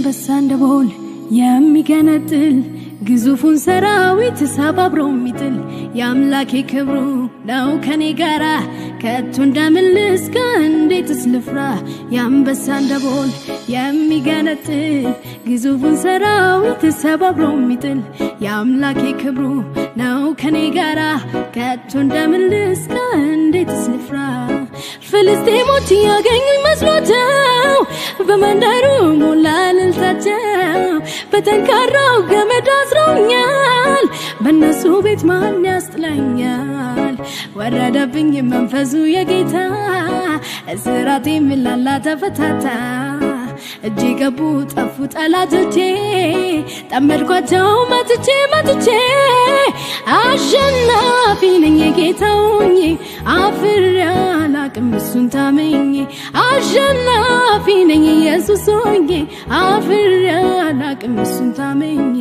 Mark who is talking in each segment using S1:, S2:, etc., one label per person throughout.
S1: የአንበሳ ደቦል የሚገነጥል ግዙፉን ሰራዊት ሰባብሮ የሚጥል የአምላኬ ክብሩ ነው ከኔ ጋራ ከቶ እንደምልስ ከእንዴትስ ልፍራ የአንበሳ ደቦል የሚገነጥል ግዙፉን ሰራዊት ሰባብሮ የሚጥል የአምላኬ ክብሩ ነው ከኔ ጋራ ከቶ እንደምልስ ከእንዴትስ ልፍራ ፍልስጤሞች ያገኙኝ መስሏቸው በመንደሩ ሞላ እልልታቸው በጠንካራው ገመድ አስረውኛል በእነሱ ቤት ማን ያስጥለኛል ወረደብኝ መንፈሱ የጌታ እስራቴ ምላላ ተፈታታ እጄ ገቡ ጠፉ ጠላቶቼ ጠመድኳቸው መትቼ መትቼ አሸናፊ ነኝ ጌታውኝ አፍሬ አላቅም እሱን ታምኜ አሸናፊ ነኝ ኢየሱስ ሆኜ አፍሬ አላቅም እሱን ታምኜ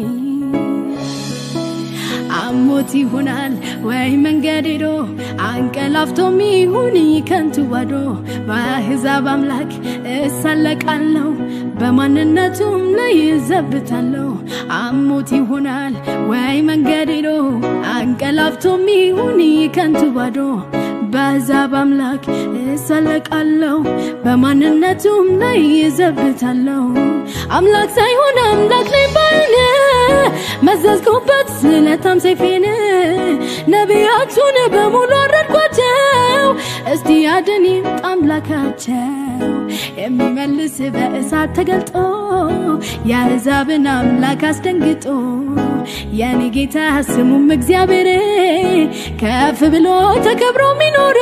S1: አሞት ይሆናል ወይ መንገድ ሄዶ አንቀላፍቶም ይሁን ከንቱ ባዶ በአሕዛብ አምላክ እሳለቃለሁ በማንነቱም ላይ ይዘብታለሁ አሞት ይሆናል ወይ መንገድ ሄዶ አንቀላፍቶም ይሁን ከንቱ ባዶ በአሕዛብ አምላክ እሳለቃለሁ በማንነቱም ላይ ይዘብታለሁ አምላክ ሳይሆን አምላክ ነኝ ባይነ መዘዝኩበት ስለታም ሰይፌን ነቢያቱን በሙሉ አረድኳቸው እስቲ አድን ይምጣ አምላካቸው የሚመልስ በእሳት ተገልጦ የአሕዛብን አምላክ አስደንግጦ የኔ ጌታ ስሙም እግዚአብሔር ከፍ ብሎ ተከብሮ ሚኖር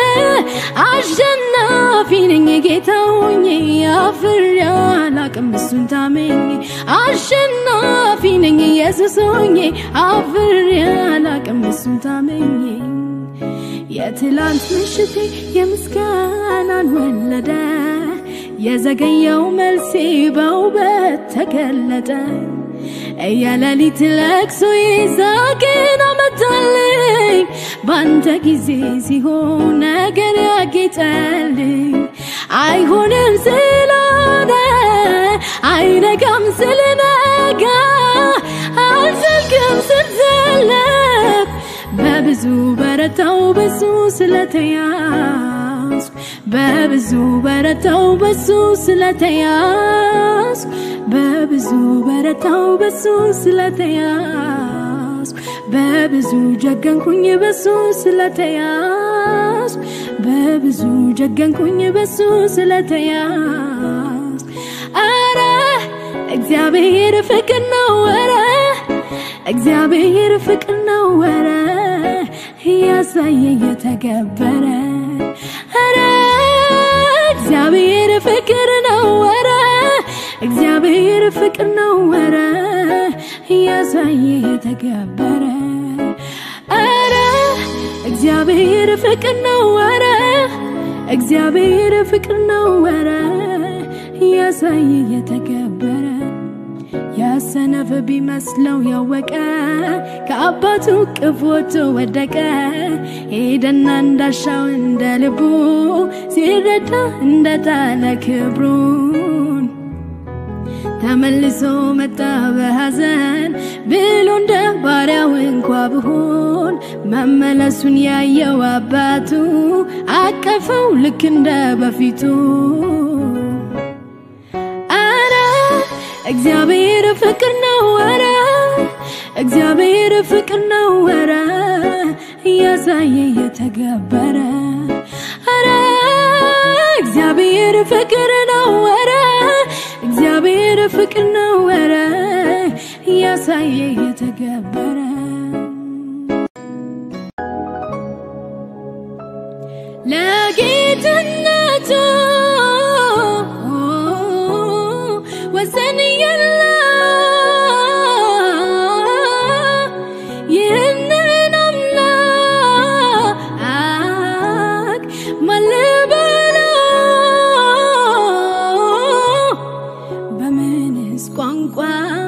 S1: አሸናፊ ነኝ ጌታውኝ አፍሬ አላቅም እሱን ታመኝ አሸናፊ ነኝ ኢየሱስ ሆኜ አፍሬ አላቅም እሱን ታመኝ የትላንት ምሽቴ የምስጋናን ወለደ የዘገየው መልሴ በውበት ተገለጠ የሌሊት ለቅሶ ይዛቅን አመጣልኝ ባንተ ጊዜ ሲሆን ነገር ያጌጠልኝ አይሆንም ስላለ አይነጋም ስለነጋ አልዘልቅም ስንዘለቅ በብዙ በረታው በሱ ስለተያዝኩ በብዙ በረታው በሱ ስለተያዝኩ በብዙ በረታው በሱ ስለተያዝኩ በብዙ ጀገንኩኝ በሱ ስለተያዝኩ በብዙ ጀገንኩኝ በሱ ስለተያዝኩ አረ እግዚአብሔር ፍቅር ነው ወረ እግዚአብሔር ፍቅር ነው ወረ እያሳየ እየተገበረ አረ እግዚአብሔር ፍቅር ነው ወረ እግዚአብሔር ፍቅር ነው ወረ እያሳየ የተገበረ አረ እግዚአብሔር ፍቅር ነው ወረ እግዚአብሔር ፍቅር ነው ወረ እያሳየ የተገበረ ያሰነፍ ቢመስለው ያወቀ ከአባቱ ቅፍ ወጥቶ ወደቀ ሄደና እንዳሻው እንደ ልቡ ሲረዳ እንደጣለ ክብሩን ተመልሶ መጣ በሐዘን ብሎ እንደ ባሪያው እንኳ ብሆን መመለሱን ያየው አባቱ አቀፈው ልክ እንደ በፊቱ አረ እግዚአብሔር ፍቅር ነው ወረ እግዚአብሔር ፍቅር ነው ወረ እያሳየ የተገበረ አረ እግዚአብሔር ፍቅር ነው ወረ እግዚአብሔር ፍቅር ነው ወረ እያሳየ የተገበረ ለጌትነቱ ወሰን የለው ይህንን አምላክ ማን ልበለው በምንስ ቋንቋ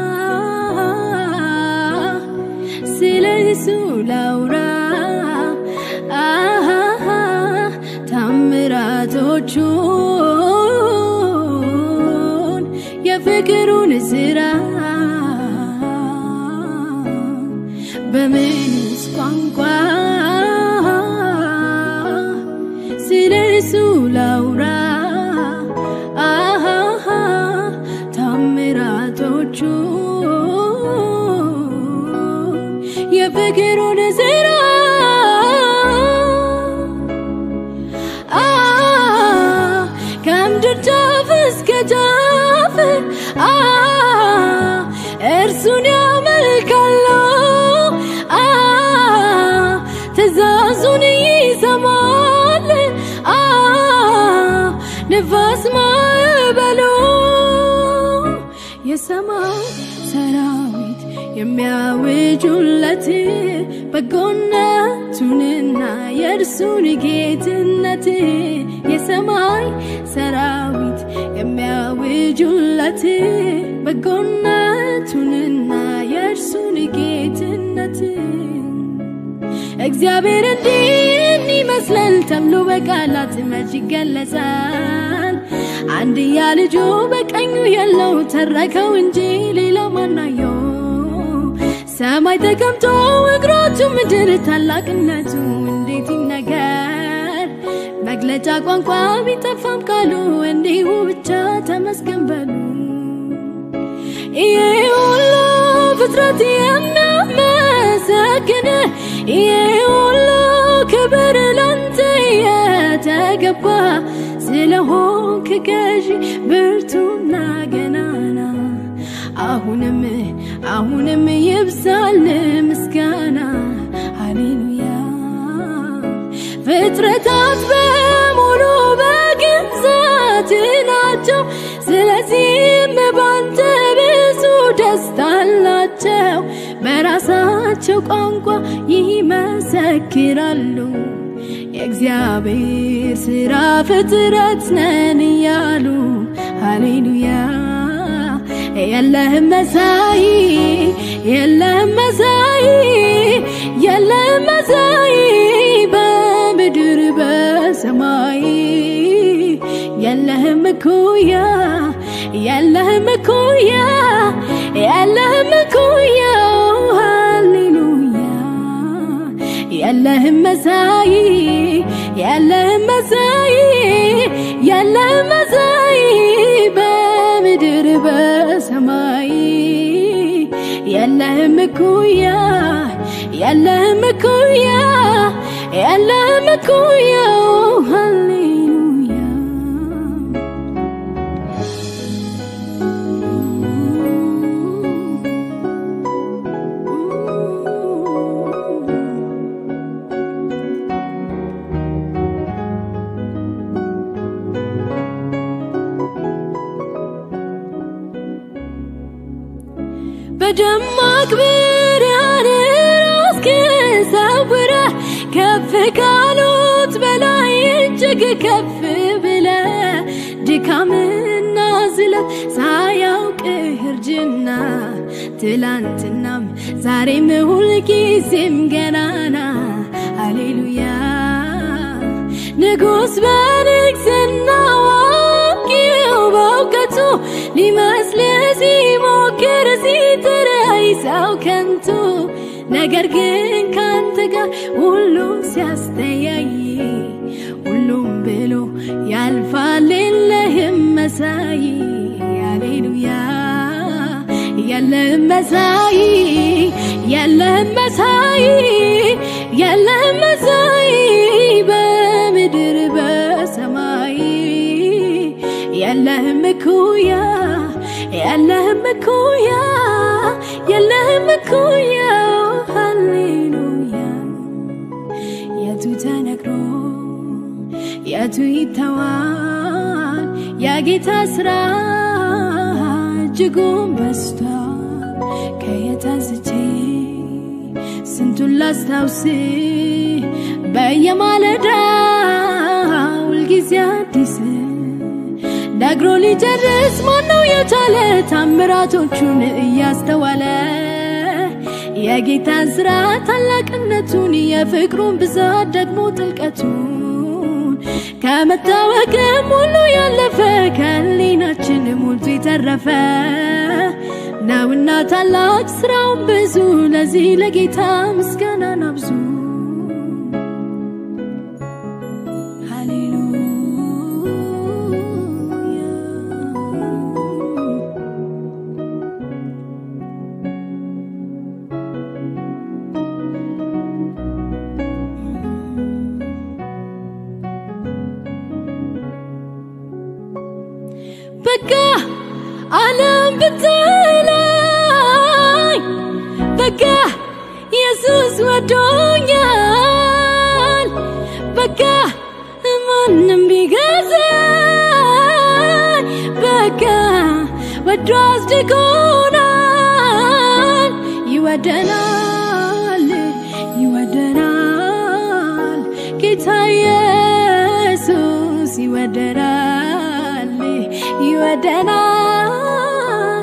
S1: ስለ እሱ ላውራ አሃ ታምራቶቹን የፍቅሩን ስራ በምንስ ቋንቋ ስለ እርሱ ላውራ አሃሃ ታምራቶቹ የፍቅሩን ስራ አ ከምድር ጫፍ እስከ ጫፍ አ እርሱን ያመልካሉ አ ትእዛዙን ይሰማል አ ንፋስ ማዕበሉ የሰማይ ሰራዊት የሚያውጁለት በጎነቱንና የእርሱን ጌትነት የሰማይ ሰራዊት የሚያውጁለት በጎነቱንና የእርሱን ጌትነት እግዚአብሔር እንዲህ ይመስላል ተብሎ በቃላት መች ይገለጻል? አንድያ ልጁ በቀኙ ያለው ተረከው እንጂ ሌላ ማናየው? ሰማይ ተቀምጦ እግሮቹ ምድር ታላቅነቱ እንዴት ይነገር? መግለጫ ቋንቋ ቢጠፋም ቃሉ እንዲሁ ብቻ ተመስገን በሉ። ይሄ ሁሉ ፍጥረት የሚያመሰግን ይሄ ሁሉ ክብር ላንተ የተገባ ስለሆንክ ገዢ ብርቱና ገናና አሁንም አሁንም ይብዛል ምስጋና ሃሌሉያ ፍጥረታት በሙሉ በግዛት ናቸው ስለዚህም ባንተ ብዙ ደስታ አላቸው በራሳቸው ቋንቋ ይመሰክራሉ የእግዚአብሔር ስራ ፍጥረት ነን እያሉ ሃሌሉያ የለህም መሳይ የለህም መሳይ የለህም መሳይ በምድር በሰማይ የለህም እኩያ የለህም እኩያ የለህም እኩያ ሃሌሉያ የለህም መሳይ የለህም መሳይ የለህም መሳይ በምድር በሰማይ የለህም እኩያ የለህም እኩያ የለህም እኩያ ሃሌሉያ በደማቅ ብርሃን ራስህን ሰውረህ ከፍ ካሉት በላይ እጅግ ከፍ ብለህ ድካምና ዝለት ሳያውቅህ እርጅና ትላንትናም ዛሬም ሁልጊዜም ገናና ሃሌሉያ ንጉሥ በንግስና አዋቂው በእውቀቱ ሊመስልህ ሲሞክር ሲጥርህ ሰው ከንቱ ነገር ግን ካንተ ጋር ሁሉም ሲያስተያይ ሁሉም ብሎ ያልፋል የለህም መሳይ ሃሌሉያ የለህም መሳይ የለህም መሳይ የለህም መሳይ በምድር በሰማይ የለህም እኩያ የለህም እኩያ የለህም እኩያ ሃሌሉያ የቱ ተነግሮ የቱ ይተዋል የጌታ ስራ እጅጉን በስቷል ከየት አንስቼ ስንቱን ላስታውስ በየማለዳ ሁልጊዜ አዲስ ነግሮ ሊጨርስ ማነው የቻለ ታምራቶቹን እያስተዋለ የጌታን ስራ ታላቅነቱን የፍቅሩን ብዛት ደግሞ ጥልቀቱን ከመታወቅም ሁሉ ያለፈ ከህሊናችን ሞልቶ የተረፈ ነውና ታላቅ ስራውን ብዙ ለዚህ ለጌታ ምስጋናን አብዙ ሃሌሉያ በቃ ዓለም ብትለኝ በቃ ኢየሱስ ወዶኛል በቃ ማንም ቢገዛኝ በቃ ወዶ አስድጎናል ይወደናል ይወደናል ጌታ ኢየሱስ ይወደናል ይወደናል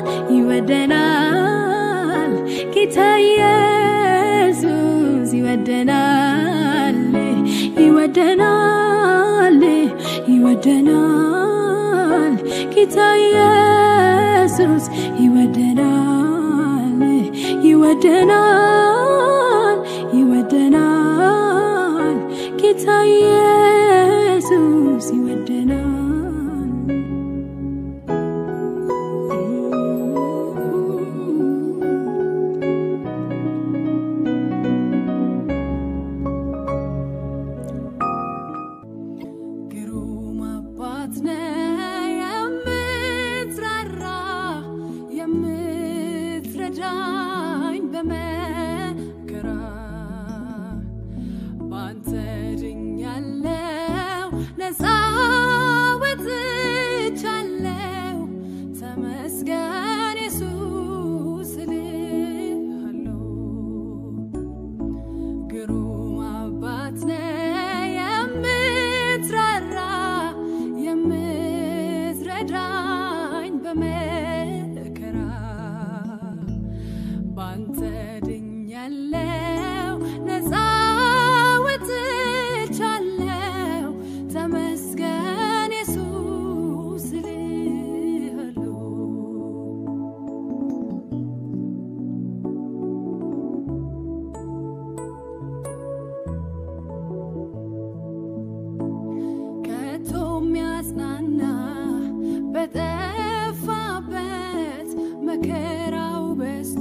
S1: ይወደናል ጌታ ኢየሱስ ይወደናል ይወደናል ይወደናል ጌታ ኢየሱስ ይወደናል ይወደናል ይወደናል ጌታ ኢየሱስ ይወደናል ግሩም አባት ነህ የምትራራ የምትረዳኝ በመከራ ባንተ ድኛለው ነፃ ወጥቻለው ተመስገን ኢየሱስ እልሃለሁ ግሩም አባት ነህ የምትራራ የምትረዳኝ በመከራ ባንተ ድኛለው ነፃ ወጥቻለው ተመስገን ኢየሱስ እልሃለሁ ከቶ የሚያጽናና በጠፋበት መከራው በዝቶ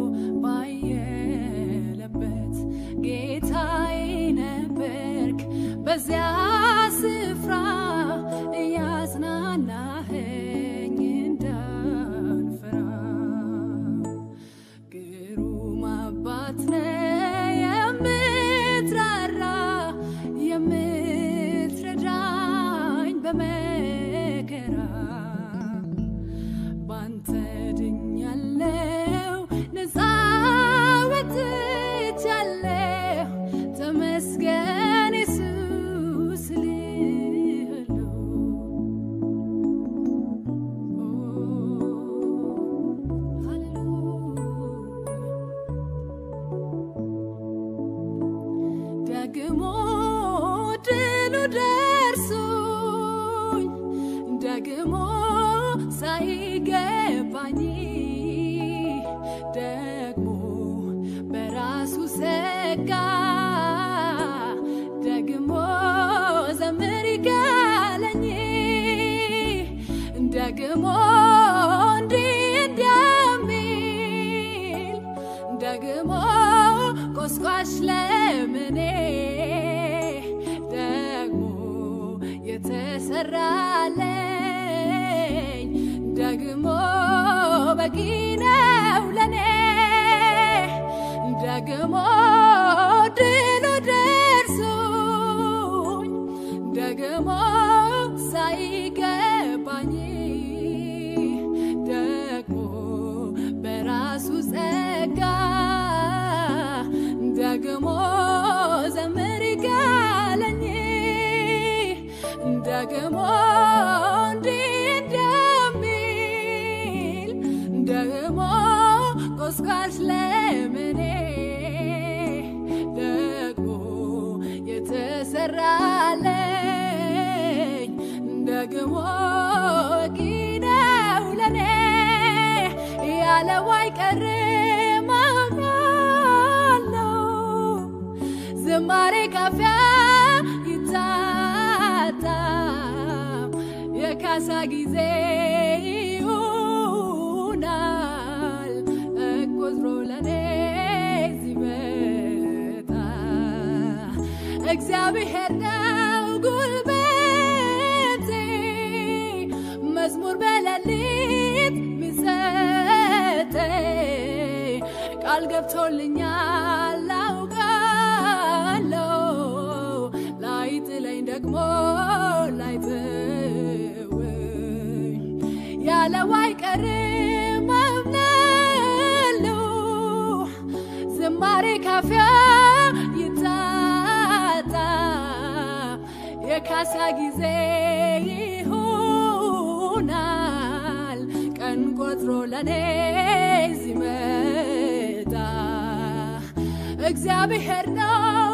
S1: ባየለበት ጌታዬ ነበርክ በዚያ ስፍራ እያጽናናኸኝ እንዳልፈራ ግሩም አባት ነህ የምትራራ የምትረዳኝ በመከራ ባንተ ድኛለው ነፃ ወጥቻለው ተመስገን ኢየሱስ እልሃለሁ ደግሞ ድሉ ደርሶኝ ደግሞ ሳይገባኝ ደግሞ በራሱ ሰጋ ደግሞ ዘምር ይጋለኝ ደግሞ እንዲህ እንደሚል ደግሞ ቆስቋሽ ለምኔ ደግሞ የተሰራለኝ ደግሞ በቂ ነው ለኔ ደግሞ ድሉ ደርሶኝ ደግሞ ሳይገባኝ ደግሞ በራሱ ጸጋ ደግሞ ዘምር ይጋለኝ ደግሞ እንዲህ እንደሚል ደግሞ ቆስቋሽ ለምኔ ደግሞ የተሰራለኝ ያለው አይቀርም አምናለው ዝማሬ ካፊያ ይታጣ የካሳ ጊዜ ይሆናል ቆጥሮ ለኔ ሲመጣ እግዚአብሔር ነው ጉልበቴ መዝሙር በሌሊት ሚሰጠ ቃል ገብቶልኛል አውቃለሁ ላይጥለኝ ደግሞ ላይተወኝ ያለው አይቀርም አምናለሁ ዝማሬ ካፊያ ይታጣ የካሳ ጊዜ ይሆናል ቀን ቆጥሮ ለኔ ሲመጣ እግዚአብሔር ነው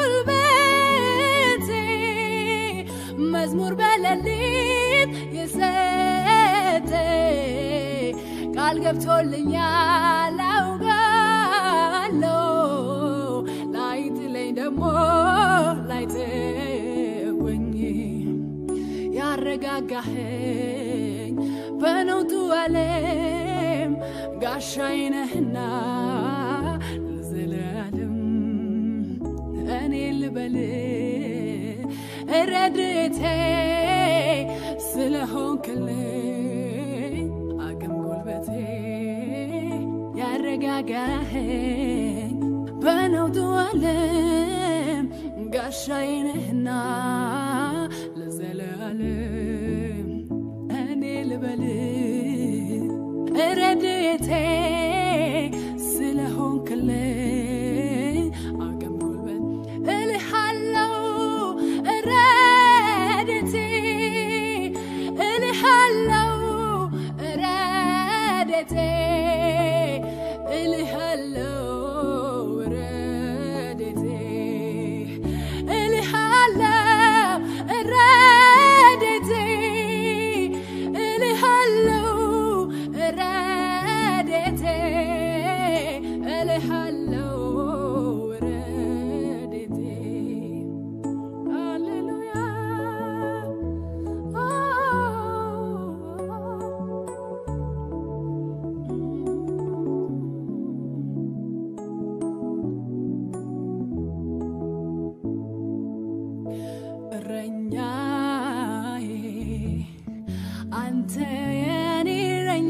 S1: ጉልበቴ መዝሙር በሌሊት የሰጠ ቃል ገብቶልኛል አውቃለሁ ላይጥለኝ ደግሞ ላይተወኝ ያረጋጋኸኝ በነውጡ ዓለም ጋሻዬ ነህና ለዘላለም እኔ ልበል ረድኤቴ ስለሆንክልኝ አቅም ጉልበቴ ያረጋጋኸኝ በነውጡ ዓለም ጋሻዬ ነህና ለዘላለም እኔ ልበል ረድኤቴ ስለሆንክልኝ አቅም ጉልበት እልሃለው ረድኤቴ እልሃለው ረድኤቴ እልሃለው ረድኤቴ እልሃለው ረድኤቴ እልሃለው ረድኤቴ እልሃለው ረድኤቴ ሃሌሉያ እረኛዬ አንተ የኔ እረኛ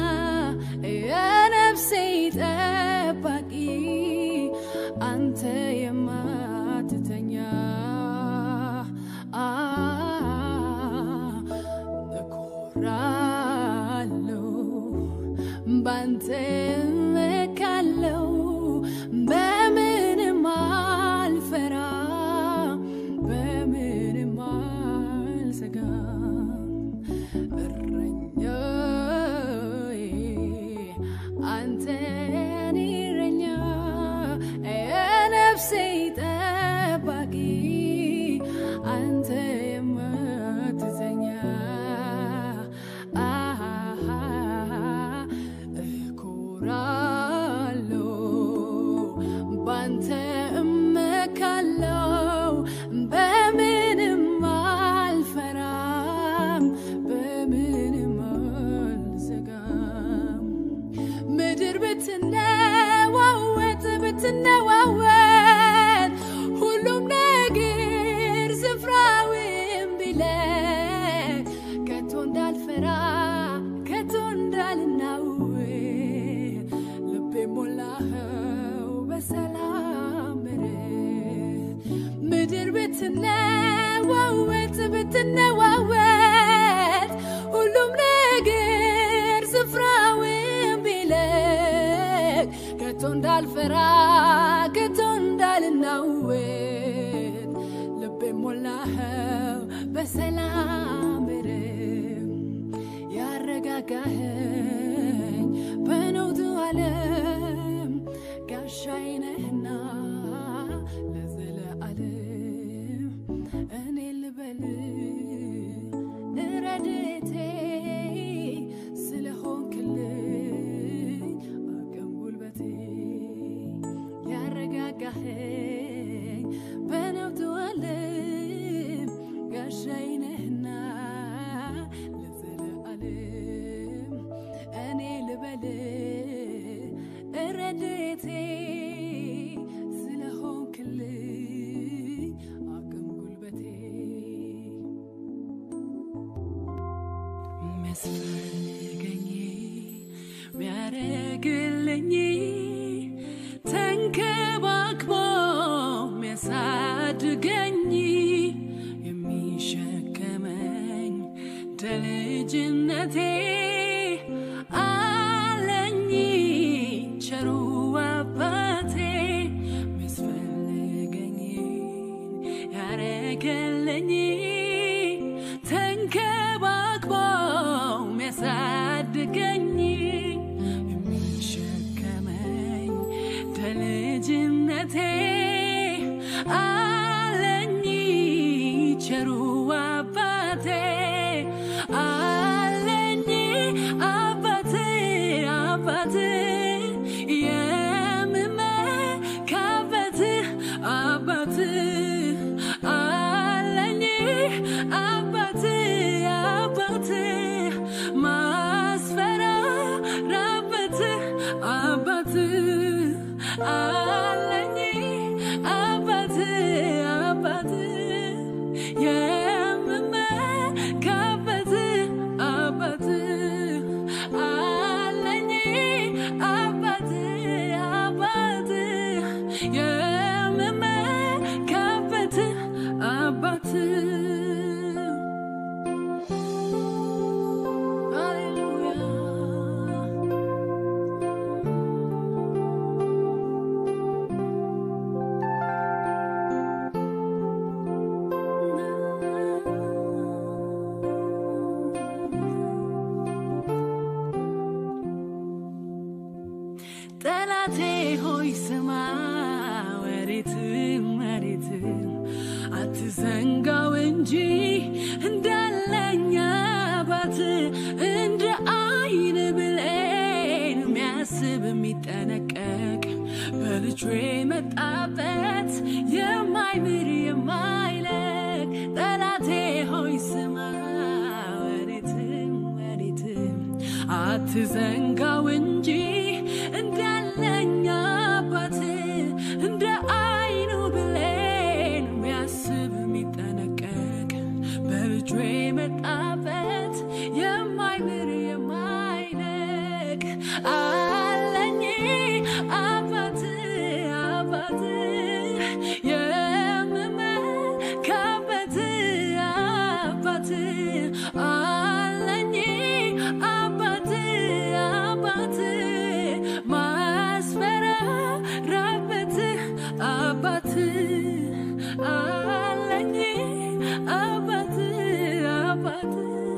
S1: የነፍሴ ጠባቂ አንተ የማትተኛ አ እኮራለሁ ባንተ እመካለሁ በምንም አልፈራም በምንም አልሰጋም እረኛዬ አንተ የኔ እረኛ የነፍሴ ጠባቂ አንተ የማትተኛ አሃ እኮራለሁ ባንተ እመካለሁ በምንም አልፈራም በምንም አልሰጋም ምድር ብትነዋወጥ ብትነዋወጥ ሁሉም ነገር ስፍራውን ቢለቅ ከቶ እንዳልፈራ ከቶ እንዳልናወጥ ልቤ ሞላኸው በሰላም ምሕረት ምድር ብትነዋወጥ ብትነዋወጥ ሁሉም ነገር ስፍራውን ቢለቅ ከቶ እንዳልፈራ ከቶ እንዳልናወጥ ልቤ ሞላኸው በሰላም ምሕረት ያረጋጋኸኝ በነውጡ ዓለም ጋሻዬ ነህና ለዘለዓለም እኔ ልበል ረድኤቴ ስለሆንክልኝ
S2: ሚያደርግልኝ ተንከባክቦ ሚያሳድገኝ የሚሸከመኝ ደልጅነቴ አለኝ ቸሩ አባቴ ሚያስፈልገኝ ያረገለኝ ተንከባክቦ ሚያሳድገኝ የሚሸከመኝ ደልጅነቴ አለኝ ቸሩ አባቴ አለኝ አባቴ አባቴ የምመካበት አባት አለኝ አባት አባት ማስፈራራበት አባት አለኝ አባት አባት የምመካበት አባት አለኝ አባት አባት የምመካበት አባት ሃሌሉያ ጠላቴ ሆይ ስማ ወሬትም መሬትም አትዘንጋው እንጂ እንዳለኝ አባት እንደ አይን ብሌን የሚያስብ የሚጠነቀቅ በልጁ የመጣበት የማይምር የማይለቅ ጠላቴ ሆይ ስማ ወሬትም ወሬትም አትዘንጋው እንጂ እንዳለኝ አባት እንደ አይኑ ብሌን የሚያስብ የሚጠነቀቅ በልጁ የመጣበት የማይምር የማይለቅ አለኝ አባት አባት የምመካበት አባት አለኝ አባት አባት ማስፈራራበት አባት አለኝ አባት አባት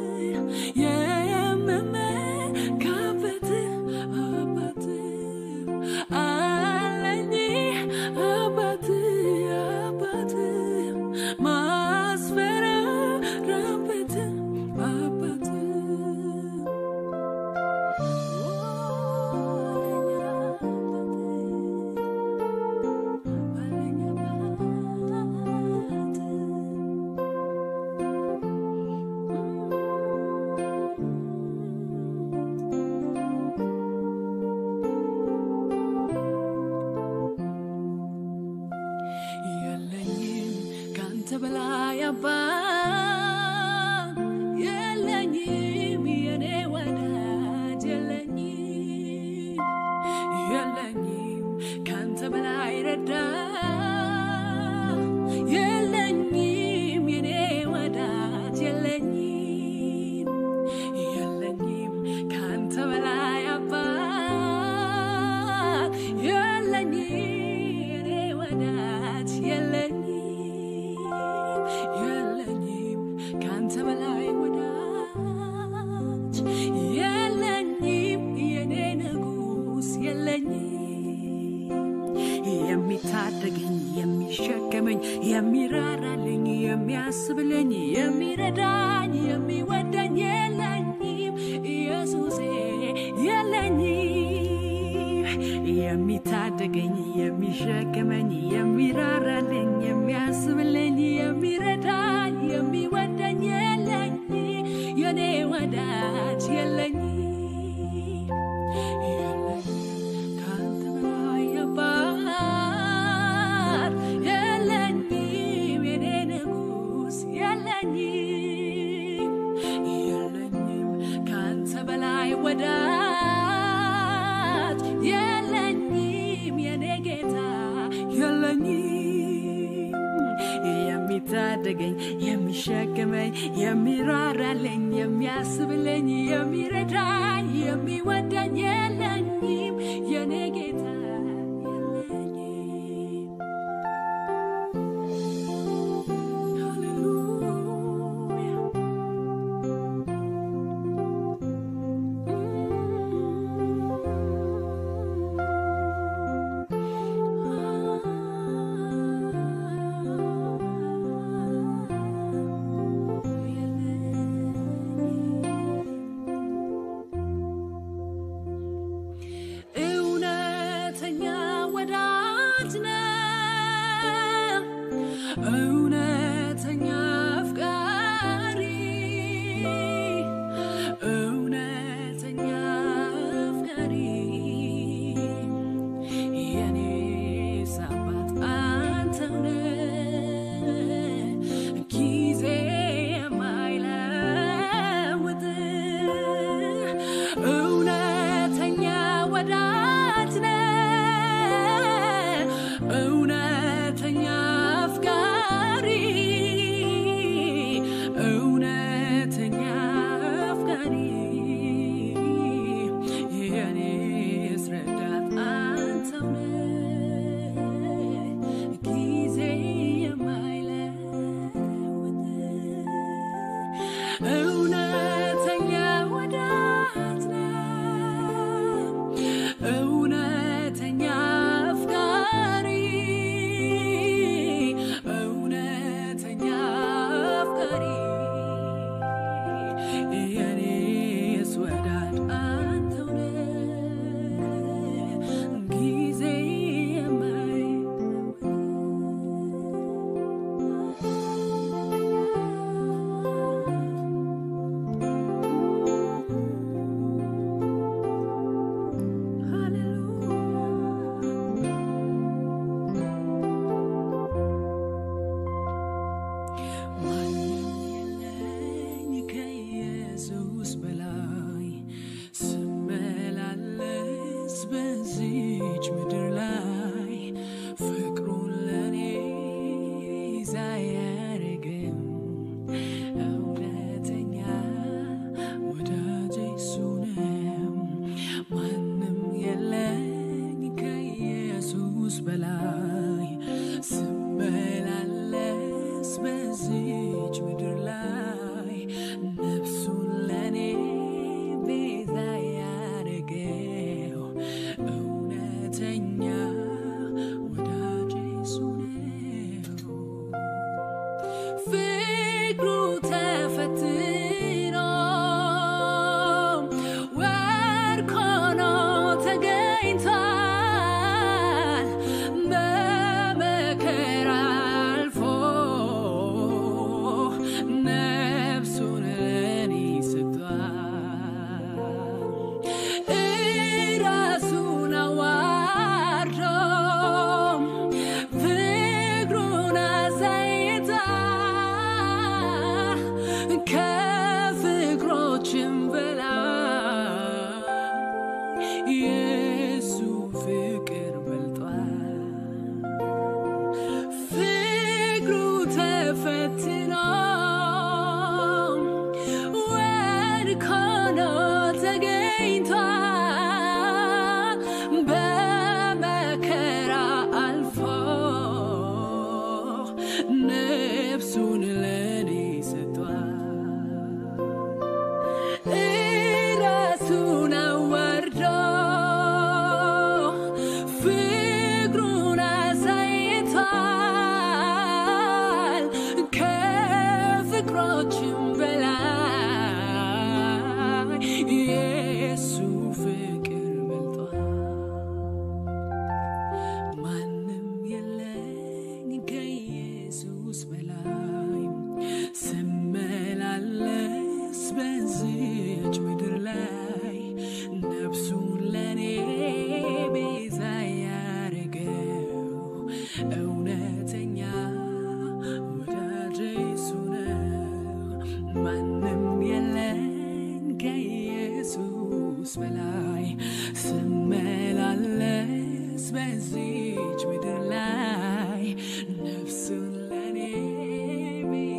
S2: የምመካበት አባት አለኝ አባት አባት ማስፈራራበት አባት የለኝም ካንተ በላይ አባት የለኝም የኔ ወዳጅ የለኝም የለኝም ካንተ በላይ ረዳት የለኝም የኔ ወዳጅ የለኝም የለኝም ካንተ በላይ አባት የለኝም የኔ ወዳጅ የለኝም የለኝም ካንተ በላይ ወዳጅ የለኝም የኔ ንጉስ የለኝም የሚታደገኝ የሚሸከመኝ የሚራራልኝ የሚያስብልኝ የሚረዳኝ የሚወደኝ የለኝም ኢየሱሴ የለኝም የሚታደገኝ የሚሸከመኝ የሚራራልኝ የሚያስብልኝ የሚረዳኝ የሚወደኝ የለኝም የኔ ወዳጅ የለኝም ካንተ በላይ አባት የለኝም የኔ ንጉስ የለኝም የለኝም ካንተ በላይ ወዳጅ የሚፈልገኝ የሚሸክመኝ የሚራራልኝ የሚያስብልኝ የሚረዳኝ የሚወደኝ የለኝም የኔ ጌታ የለኝም። ሃሌሉያ እውነተኛ ወዳጅ ነው፣ እውነተኛ አፍቃሪ፣ እውነተኛ አፍቃሪ የኔስ አባት አንተው ነህ፣ ጊዜ የማይለውጥ እውነተኛ ወዳጅ ነህ፣ እውነተኛ አፍቃሪ፣ እውነተኛ አፍቃሪ የኔስ ረዳት አንተው ነህ፣ ጊዜ የማይለውጥ እውነተኛ ወዳጅ ነህ፣ እውነተኛ አፍቃሪ፣ እውነተኛ አፍቃሪ የኔስ ወዳጅ አንተው ነህ፣ ጊዜ የማይለውጥ ማንም የለኝ ከኢየሱስ በላይ ስመላለስ በዚች ምድር ላይ ፍቅሩን ለኔ ሳያረግም እውነተኛ ወዳጄ እሱ ነው። ማንም የለኝ ከኢየሱስ በላይ ስመላለስ በዚች ምድር ላይ ነፍሱን ለኔ ቤዛ ያረገው እውነተኛ ወዳጄ እሱ ነው። ፍቅሩ ተፈትኖ ወርቅ ሆኖ ተገኝቷል። በመከራ አልፎ ነፍሱን ለኔ ሰጥቷል። እራሱን አዋርዶ ፍቅሩን አሳይቷል። ከፍቅሮችም በላይ የሱ ፍቅር በልጧል። ፍቅሩ ተፈትኖ ወድቆ ነው ተገኝቷል። በመከራ አልፎ ነፍሱን ለኔ ሰጥቷል። እራሱን አዋርዶ ፍቅሩን አሳይቷል። ከፍቅሮችም በላይ የሱ ፍቅር በልጧል። ማንም የለኝ ከኢየሱስ በላይ ስመላለስ በዚች ምድር ላይ ነፍሱን ለኔ ቤዛ ያረገው እውነተኛ ወዳጄ እሱ ነው። ማንም የለኝ ከኢየሱስ በላይ ስመላለስ በዚች ምድር ላይ ነፍሱን ለኔ ቤዛ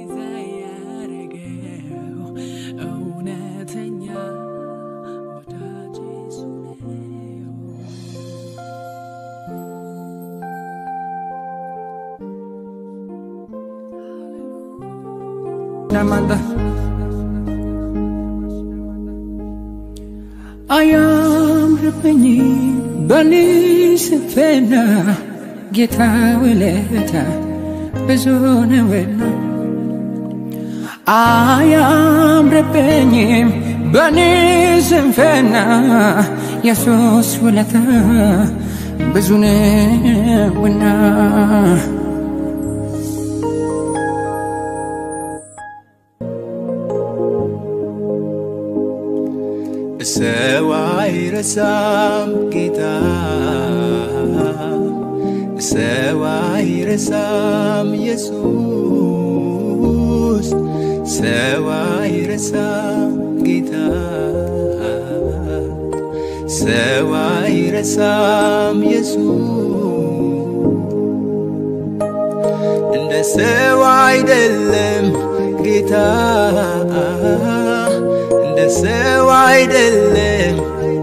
S3: Namanda. አያምርብኝ በኔ ስንፍና ጌታ ውለታ ብዙ ነውና አያምርብኝም በኔ ስንፍና የሱስ ውለታ ብዙ ነውና
S4: ሰው አይረሳም ጌታ ሰው አይረሳም ኢየሱስ ሰው አይረሳም ጌታ ሰው አይረሳም ኢየሱስ እንደ ሰው አይደለም ጌታ እንደ ሰው አይደለም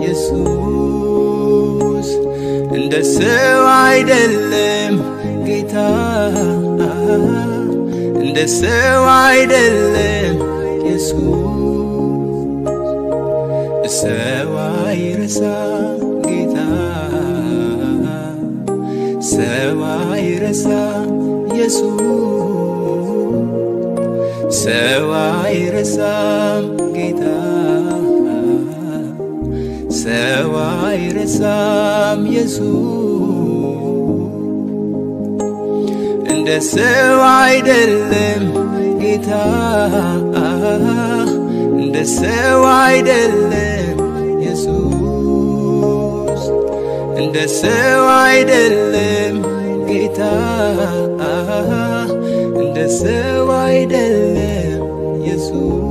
S4: ኢየሱስ እንደ ሰው አይደለም ጌታ እንደ ሰው አይደለም ኢየሱስ ሰው አይረሳም ጌታ ሰው አይረሳም ኢየሱስ ሰው አይረሳም ጌታ ሰው አይረሳም ኢየሱስ እንደ ሰው አይደለም ጌታ እንደ ሰው አይደለም ኢየሱስ እንደ ሰው አይደለም ጌታ እንደ ሰው አይደለም ኢየሱስ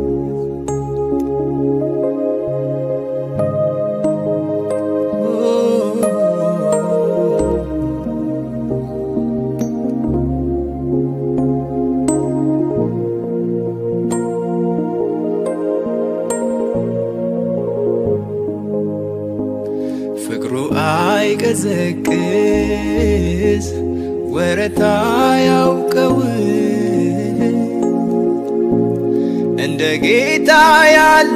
S4: ፍቅሩ አይቀዘቅዝ ወረታ ያውቀው እንደ ጌታ ያለ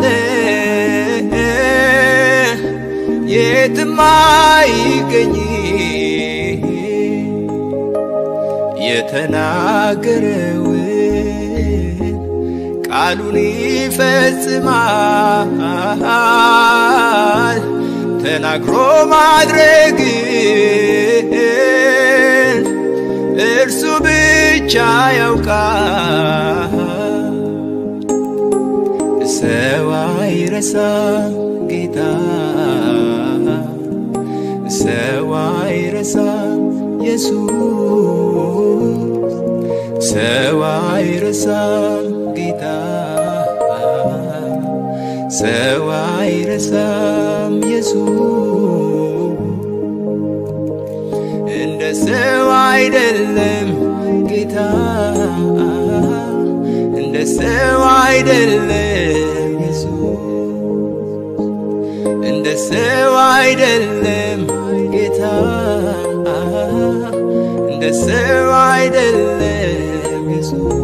S4: የትም አይገኝ የተናገረውን ቃሉን ይፈጽማል ተናግሮ ማድረግን እርሱ ብቻ ያውቃል። ሰው አይረሳም ጌታ ሰው አይረሳም ኢየሱስ ሰው አይረሳም ጌታ ሰው አይረሳም ኢየሱስ እንደ ሰው አይደለም ጌታ እንደ ሰው አይደለም ኢየሱስ እንደ ሰው አይደለም ጌታ እንደ ሰው አይደለም ኢየሱስ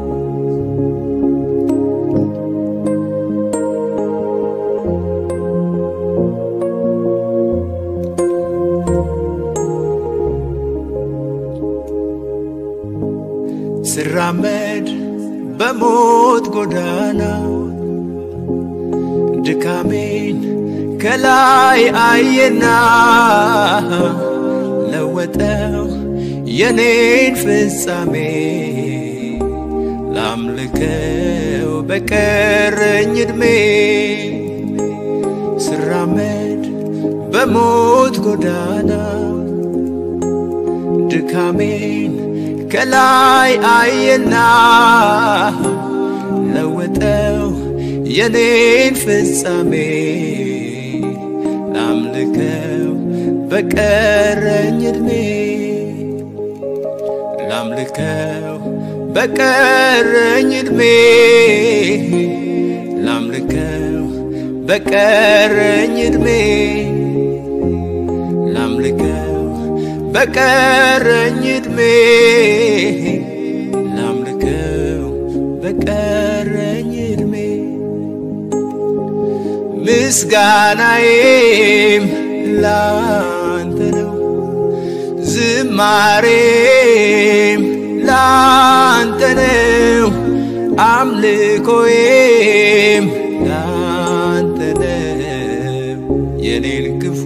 S4: ስራመድ በሞት ጎዳና ድካሜን ከላይ አየና ለወጠው የኔን ፍጻሜ ላምልከው በቀረኝ ዕድሜ ስራመድ በሞት ጎዳና ድካሜን ከላይ አየና ለወጠው የኔን ፍጻሜ ላምልከው በቀረኝ ዕድሜ ላምልከው በቀረኝ ዕድሜ ላምልከው በቀረኝ ዕድሜ ላምልከው በቀረኝ ዕድሜ ላምልከው በቀ ምስጋናዬም ላንተ ነው ዝማሬም ላንተ ነው አምልኮዬም ላንተ ነው የኔን ክፉ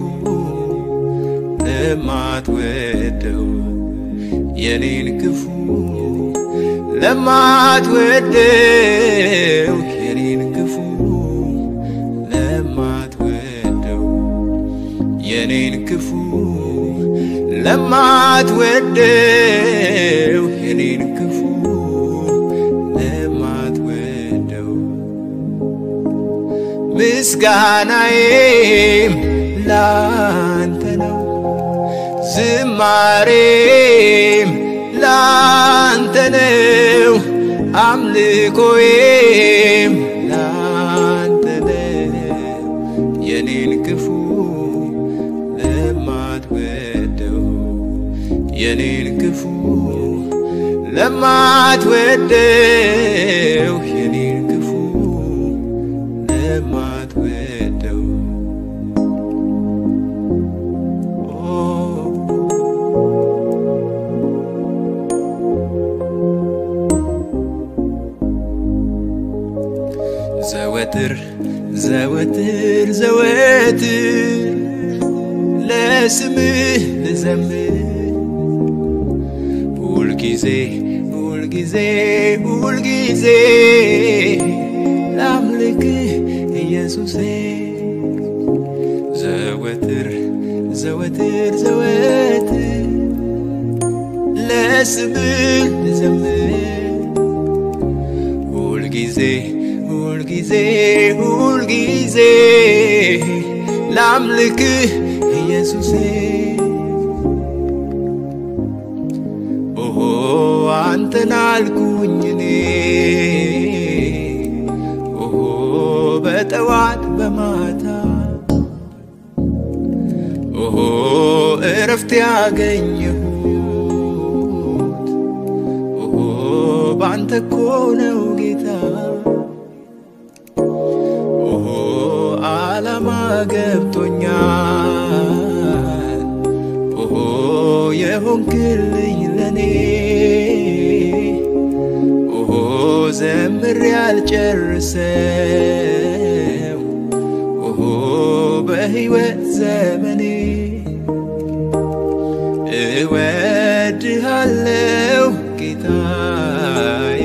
S4: ለማትወደው የኔን ክፉ ለማትወደው የኔን ክፉ ለማትወደው የኔን ክፉ ለማትወደው የኔን ክፉ ለማትወደው ምስጋናዬም ላንተ ነው ዝማሬም ላንተ ነው አምልኮዬም ላንተ ነው የኔን ክፉ ለማትወደው የኔን ክፉ ለማትወደው የኔን ክፉ ለማትወደው ኦ ዘወትር ዘወትር ዘወትር ለስምህ ልዘምር ሁልጊዜ ሁልጊዜ ሁልጊዜ ላምልክህ ኢየሱሴ ዘወትር ዘወትር ዘወትር ለስምህ ልዘምር ሁልጊዜ ሁልጊዜ ሁልጊዜ ላምልክህ ኢየሱሴ ኦሆ አንተን አልኩኝ እኔ ኦሆ በጠዋት በማታ ኦሆ እረፍት ያገኘሁት ኦሆ ባንተ እኮ ነው ጌታ ኦሆ ዓላማ ገብቶኛል ኦሆ የሆንክልኝ ለኔ ኦሆ ዘምር ያልጨርሰው ኦሆ በሕይወት ዘመኔ እወድሃለው ጌታዬ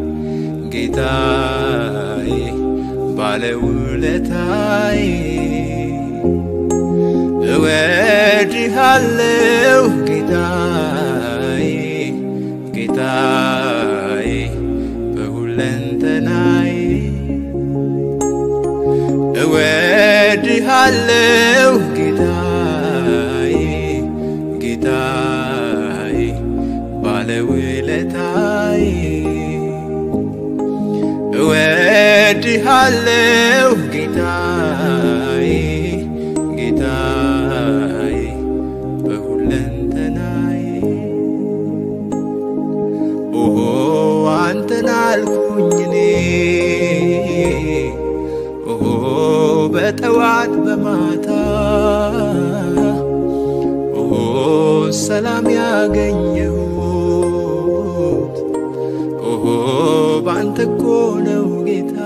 S4: ጌታዬ ባለውለታዬ እወድሃለው ጌታዬ ጌታዬ በሁለንተናዬ እወድሃለው ጌታዬ ጌታዬ ባለውለታዬ እወድሃለው ጌታዬ ጌታዬ በሁለንተናዬ ኦሆ አንተን አልኩኝ እኔ ኦሆ በጠዋት በማታ ኦሆ ሰላም ያገኘሁት ኦሆ ባንተ እኮ ነው ጌታ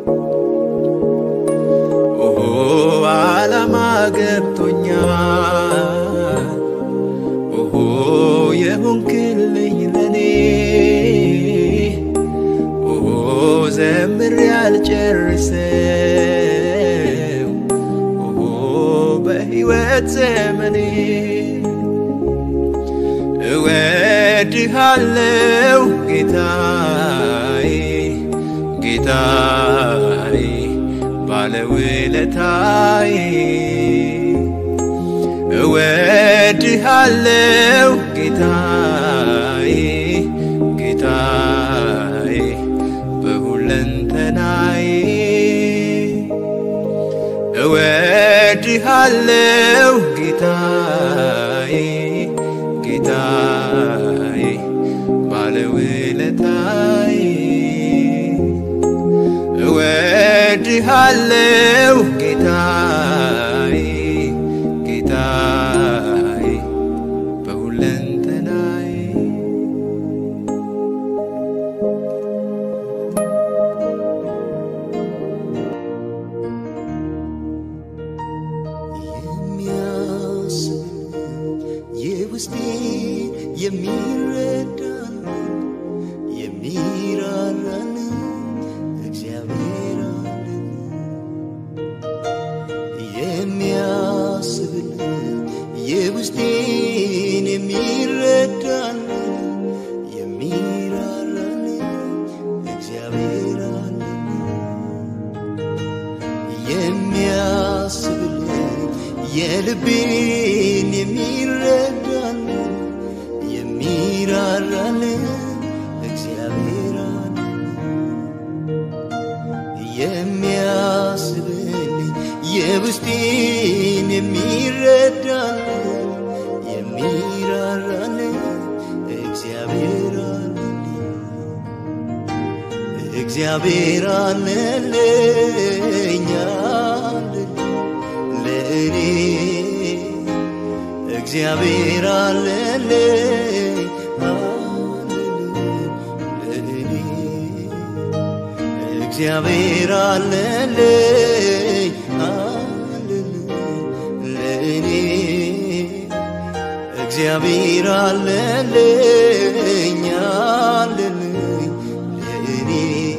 S4: ኦሆ ዓላማ ገብቶኛል ኦሆ የሆንክልኝ ለኔ ኦሆ ዘምር ያልጨርሰው ኦሆ በሕይወት ዘመኔ እወድሃለው ጌታዬ ጌታዬ ባለውለታዬ እወድሃለው ጌታዬ ጌታዬ በሁለንተናዬ እወድሃለው ጌታዬ ጌታዬ ባለውለታዬ እወድሃለው ጌታ
S5: የውስጤን የሚረዳን የሚራራን እግዚአብሔር አለን የሚያስብልን የውስጤን የሚረዳን የሚራራን እግዚአብሔር አለን የሚያስብልን የልቤን የሚረዳን የሚራራን እግዚአብሔር አለን የሚያስብልኝ የውስጤን የሚረዳን የሚራራን እግዚአብሔር አለን እግዚአብሔር አለልኝ አለልኝ ለእኔ እግዚአብሔር አለልኝ አለልኝ ለእኔ እግዚአብሔር አለልኝ አለልኝ ለእኔ እግዚአብሔር አለልኝ አለልኝ ለእኔ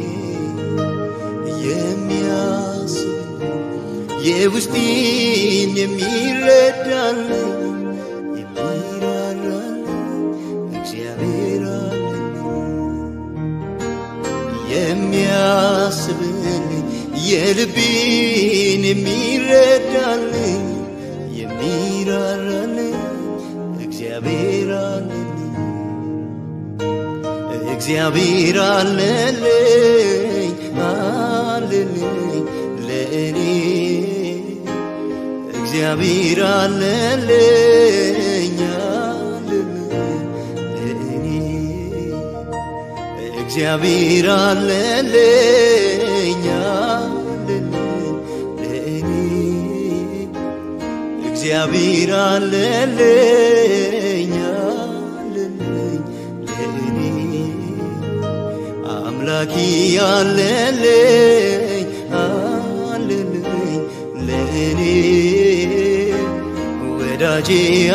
S5: የሚያስብ የውስጤን የሚረዳል የሚራራል እግዚአብሔር አለልኝ የሚያስብልኝ የልቤን የሚረዳልኝ የሚራራልኝ እግዚአብሔር አለልኝ እግዚአብሔር አለልኝ አለልኝ ለእኔ እግዚአብሔር አለልኝ አለልኝ ለእኔ እግዚአብሔር አለልኝ አለልኝ ለእኔ እግዚአብሔር አለልኝ አለልኝ ለእኔ አምላኪ አለልኝ አለልኝ ለእኔ ወዳጄ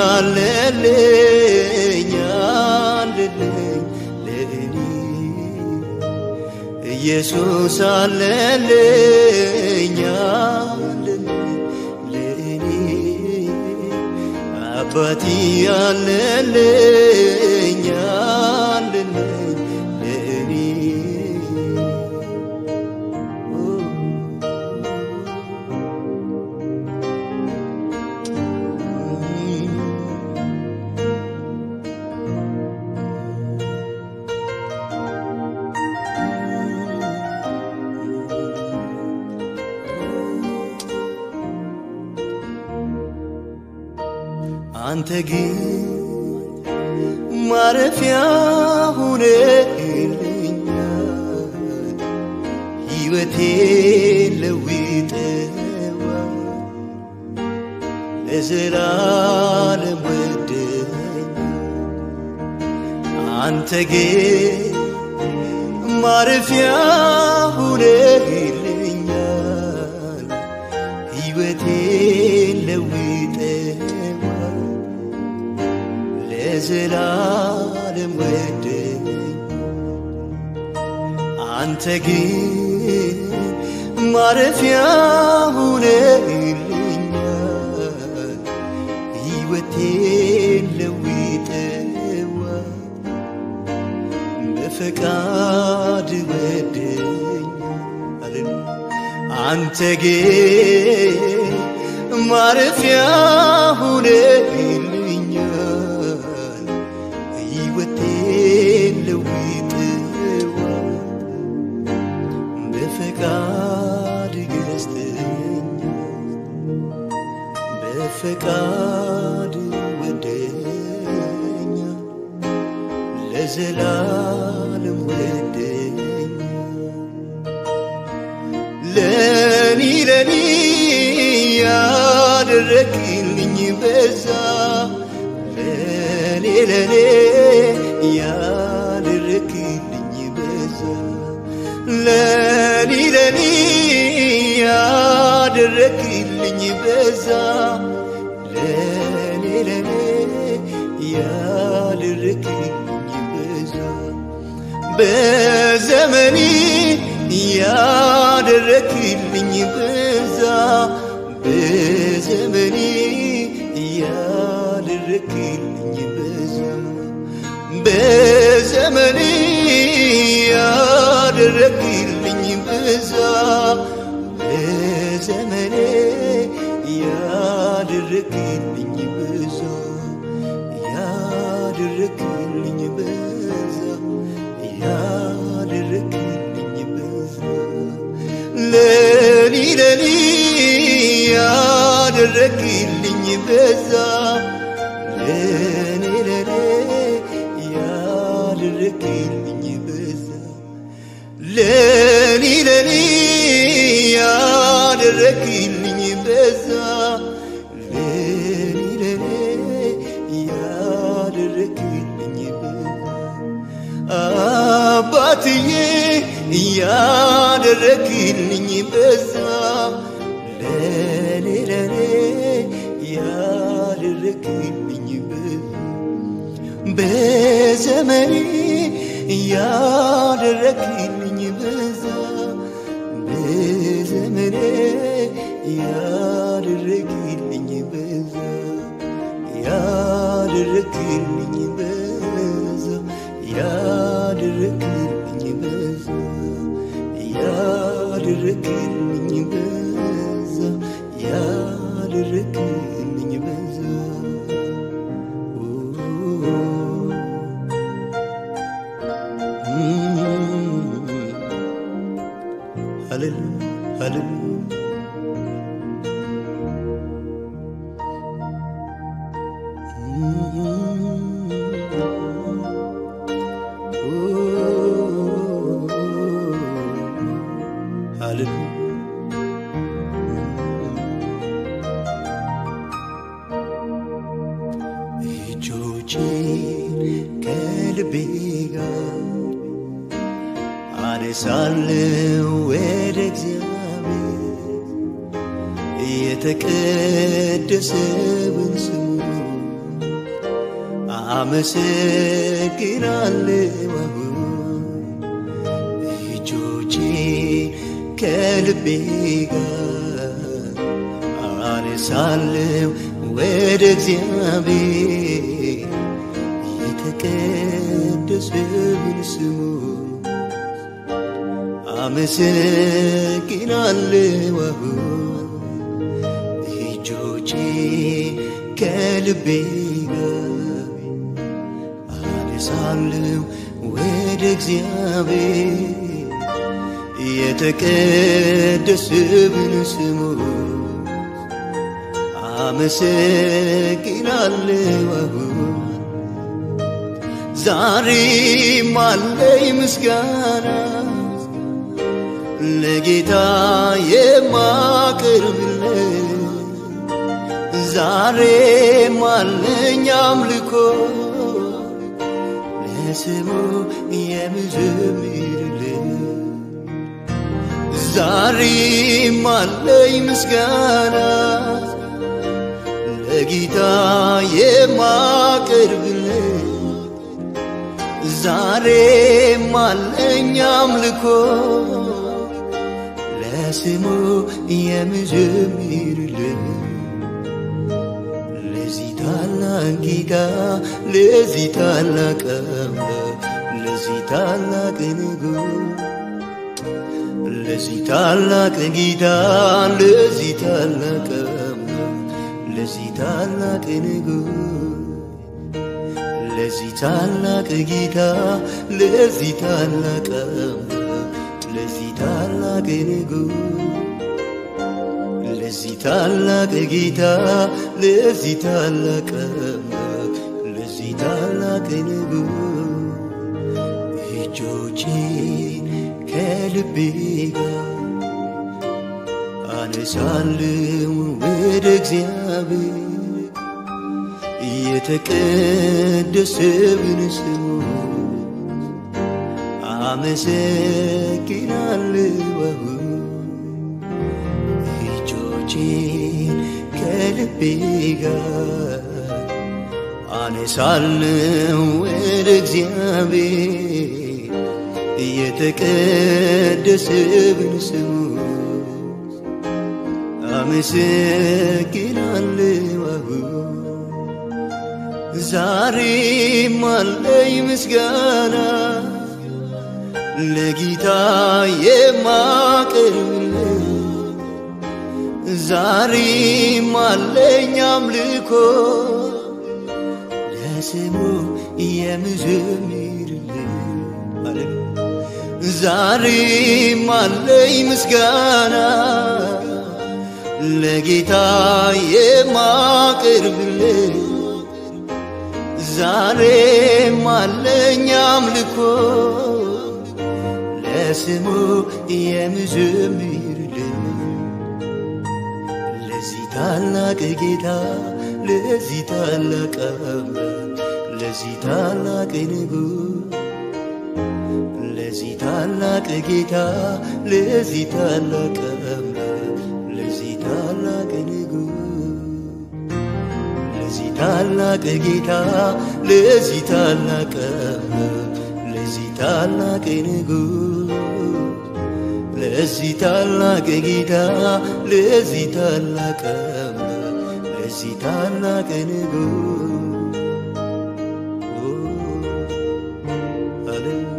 S5: አለልኝ አለልኝ ለእኔ ኢየሱስ አለልኝ አለልኝ ለእኔ አባቲ አለልኝ አለልኝ ለእኔ አንተ ግን ማረፊያ ሁነህልኛል ሕይወቴ ለውጠዋል ለዘላለም ወደኛል አንተ ግን ማረፊያ ሁነህልኛል ሕይወቴን ለውጠዋል ለዘላለም ወደኝ አንተ ግን ማረፊያ ሁነህልኛል ሕይወቴን ለውጠዋል በፈቃድ ወደኝ አንተ ግን ማረፊያ ሁነህልኛል ሕይወቴን ለውጠዋል በፈቃድ ገዝተኛል በፈቃድ ወደኛል ለዘላለም ወደኛል ለኒ ለኒ ያደረግልኝ በዛ ለኔ ለኔ ያደረግልኝ በዛ ለኒ ለኒ ያደረግልኝ በዛ ለኔ ለኔ ያደረክልኝ በዛ በዘመኔ ያደረክልኝ በዛ በዘመኔ ያደረክልኝ በዛ በዘመኔ ያደረክልኝ በዛ በዘመኔ ያደረክልኝ በዛ ያደረክልኝ በዛ ያደረክልኝ በዛ ለኒ ለኒ ያደረክልኝ በዛ ለኔ ለኔ ያደረክልኝ በዛ ለኒ ለኒ ያደረክልኝ በዛ ለኒ ለኔ ያደረክልኝ በዛ አባትዬ ያደረክልኝ በዛ ለኔ ለኔ ያደረክልኝ በዛ በዘመኔ ያደረክልኝ በዛ በዘመኔ ያደረክልኝ በዛ ያደረክልኝ በዛ ያደረክልኝ በዛ ያደረክልኝ በዛ ያደረክልኝ በዛ ሃሌሉያ ሃሌሉያ ሃሌሉያ እጆቼን ከልቤ ጋር አነሳለሁ ወደ እግዚአብሔር የተቀደሰውን ስሙ አመሰግናለሁ አሁን እጆቼ ከልቤ ጋር አነሳለሁ ወደ እግዚአብሔር የተቀደሰውን ስሙ አመሰግናለሁ አሁን እጆቼ ከልቤ ጋር አነሳለሁ ወደ እግዚአብሔር የተቀደሰውን ስሙ አመሰግናለሁ አሁን ዛሬም አለኝ ምስጋና ለጌታ የማቀርብለት ዛሬም አለኝ አምልኮ ለስሙ የምዘምርለት ዛሬም አለኝ ምስጋና ለጌታ የማቀርብለት ዛሬም አለኝ አምልኮ ለስሙ የምዘምርለት ለዚህ ታላቅ ጌታ ለዚህ ታላቅ አምላክ ለዚህ ታላቅ ንጉሥ ለዚህ ታላቅ ጌታ ለዚህ ታላቅ አምላክ ለዚህ ታላቅ ንጉሥ ለዚህ ታላቅ ጌታ ለዚህ ታላቅ አምላክ ለዚህ ታላቅ ንጉሥ ለዚህ ታላቅ ጌታ ለዚህ ታላቅ አምላክ ለዚህ ታላቅ ንጉሥ እጆቼን ከልቤ ጋር አነሳለሁ ወደ እግዚአብሔር የተቀደሰውን ስሙ አመሰግናለሁ አሁን እጆቼን ከልቤ ጋር አነሳለው ወደ እግዚአብሔር እየተቀደሰብን ስሙ አመሰግናለሁ አሁን ዛሬም አለኝ ምስጋና ለጌታ የማቀርብለት ዛሬም አለኝ አምልኮ ለስሙ የምዘምርለት ሃሌሉያ ዛሬም አለኝ ምስጋና ለጌታ የማቀርብለት ዛሬም አለኝ አምልኮ ለስሙ የምዘምርለት ለዚህ ታላቅ ጌታ ለዚህ ታላቅ አምላክ ለዚህ ታላቅ ንጉሥ ለዚህ ታላቅ ጌታ ለዚህ ታላቅ አምላክ ለዚህ ታላቅ ንጉሥ ለዚህ ታላቅ ጌታ ለዚህ ታላቅ አምላክ ለዚህ ታላቅ ንጉሥ ለዚህ ታላቅ ጌታ ለዚህ ታላቅ አምላክ ለዚህ ታላቅ ንጉሥ ኦ፣ ሃሌሉያ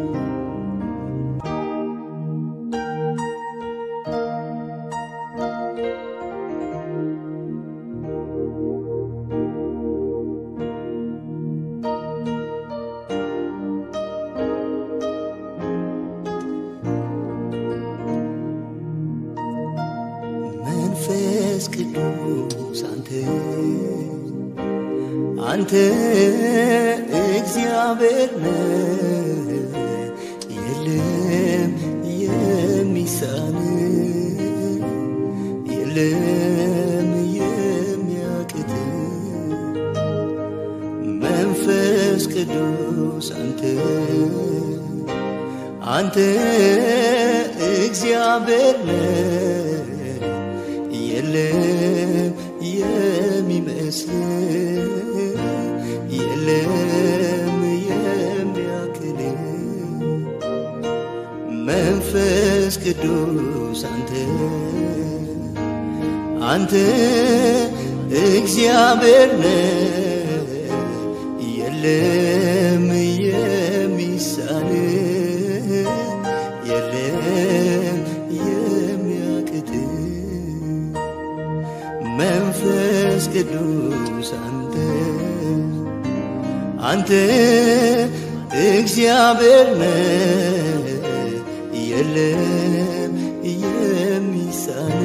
S5: መንፈስ ቅዱስ አንተ አንተ እግዚአብሔር ነህ የለም የሚሳን የለም የሚያቅት መንፈስ ቅዱስ አንተ አንተ እግዚአብሔር ነህ የለም የሚመስል የለም የሚያክል መንፈስ ቅዱስ አንተ አንተ እግዚአብሔር ነህ የለም የሚሳን የለም የሚያቅት መንፈስ ቅዱስ አንተ አንተ እግዚአብሔር ነህ የለም የሚሳን